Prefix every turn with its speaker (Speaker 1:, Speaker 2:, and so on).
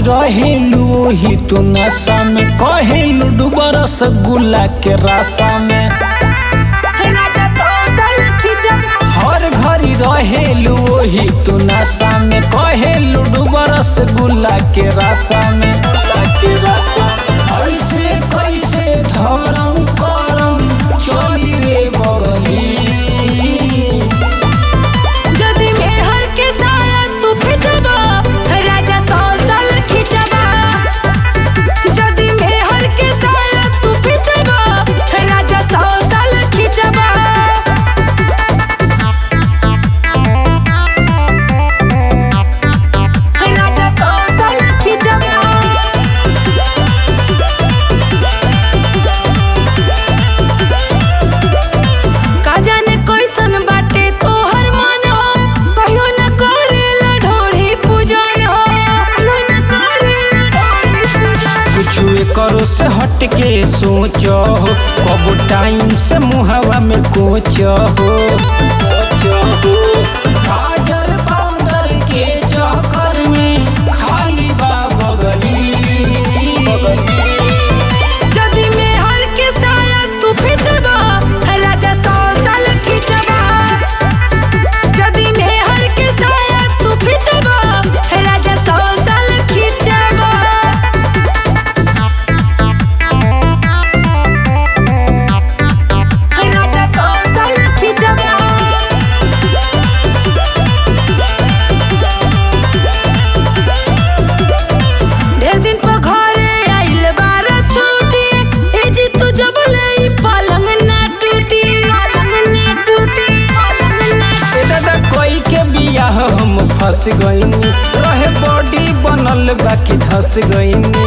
Speaker 1: रहेलू ही तू नशा में कहेलू डूबा रसगुल्ला के रासा में
Speaker 2: राजा सोसल खिचवा
Speaker 1: हर घड़ी रहेलू ही तू नशा में कहेलू डूबा रसगुल्ला के रासा में के रासा में। ऐसे कैसे धरम करम चली रे बगली
Speaker 2: जदी में हर के साया तू खिचवा राजा सोसल खिचवा जदी में हर के साया तू खिचवा राजा सोसल खिचवा राजा सोसल खिचवा का जाने कैसन बाटे तोहर मन हो कहियो न करेला ढोढ़ी पूजन हो कहियो न करेला ढोढ़ी पूजन
Speaker 1: कुछ करो से हट के सोचो हो कब टाइम से मुहवा में कोचो हो गाजर पाउडर के चक्कर में खाली बा बगली
Speaker 2: जदी में हर के साया तू खिचबा राजा सौ साल खिचबा जदी में हर के साया तू खिचबा राजा सौ साल खिचबा राजा सौ साल खिचबा ढेर दिन पर घरे आइल बार छुट्टी ए जी तू जब ले पलंग ना टूटी पलंग ना टूटी पलंग ना
Speaker 1: ए दादा कोई के बियाह हम फंस गईनी रहे बॉडी बनल बाकी धस गईनी